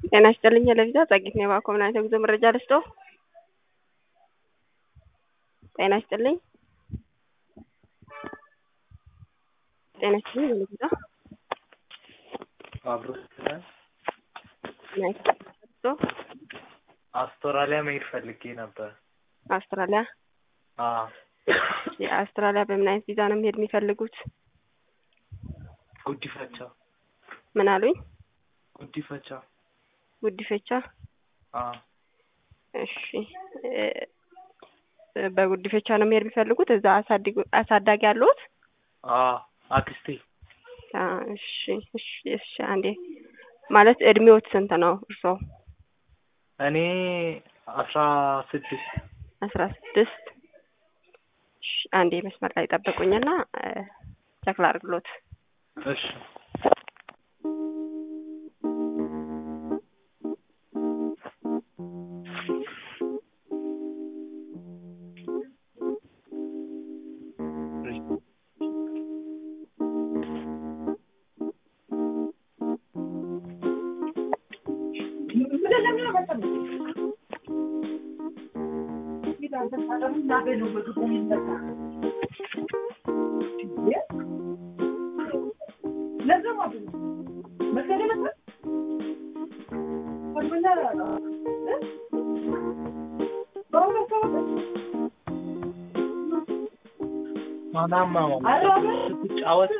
ጤና ይስጥልኝ ለቪዛ ጸጊት ነው የባኮ ምን አይነት የጉዞ መረጃ ልስጦ? ጤና ይስጥልኝ ጤና ይስጥልኝ ለቪዛ አብሮ ስላል ጤና ይስጥልኝ ልስጦ? አውስትራሊያ መሄድ ፈልጌ ነበር። አውስትራሊያ አዎ የአውስትራሊያ በምን አይነት ቪዛ ነው መሄድ የሚፈልጉት? ጉዲፈቻ ምን አሉኝ? ጉዲፈቻ ጉዲፈቻ አዎ እሺ እ በጉዲፈቻ ነው መሄድ የሚፈልጉት? እዛ አሳድጉ አሳዳጊ አለዎት? አዎ አክስቴ አ እሺ እሺ እሺ አንዴ ማለት እድሜዎት ስንት ነው እርስዎ? እኔ አስራ ስድስት አስራ ስድስት እሺ አንዴ መስመር ላይ ጠብቁኝና እ ቸክ ላድርግሎት። እሺ ማናማ ስትጫወት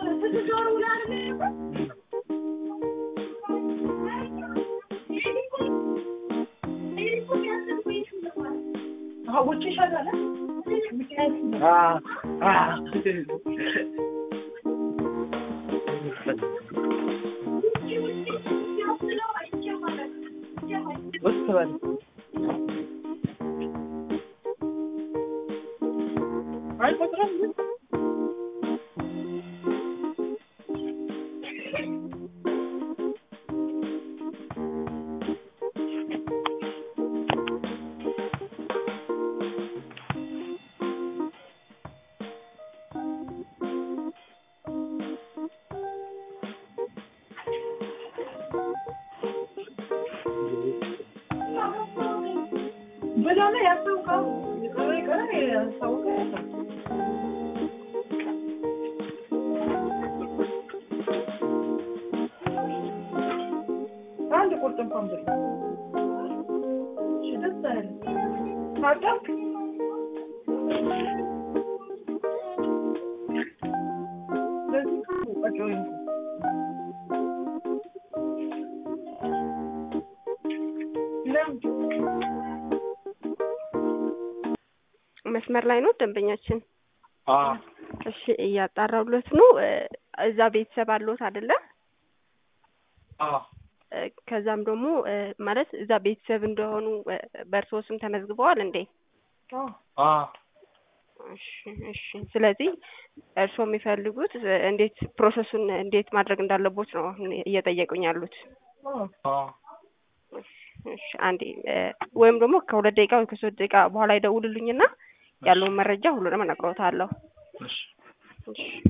ውስጥ በል አይቆጥረም አንድ ቁርጥ እንኳን ብር እሺ፣ ደስ አይልም። ታጠብክ? ለዚህ እኮ በቃ ወይ ለምን መስመር ላይ ነው ደንበኛችን? አዎ እሺ እያጣራሁለት ነው። እ እዛ ቤተሰብ አለዎት አይደለ? አዎ እ ከዛም ደግሞ እ ማለት እዛ ቤተሰብ እንደሆኑ እ በእርስዎ ስም ተመዝግበዋል እንዴ? አዎ አዎ እሺ እሺ። ስለዚህ እርስዎ የሚፈልጉት እ እንዴት ፕሮሰሱን እንዴት ማድረግ እንዳለቦት ነው አሁን እየጠየቁኝ ያሉት። አዎ አዎ እሺ እሺ አንዴ እ ወይም ደግሞ ከሁለት ደቂቃ ወይ ከሶስት ደቂቃ በኋላ ይደውሉልኝና ያለውን መረጃ ሁሉንም እነግሮታለሁ። እሺ እሺ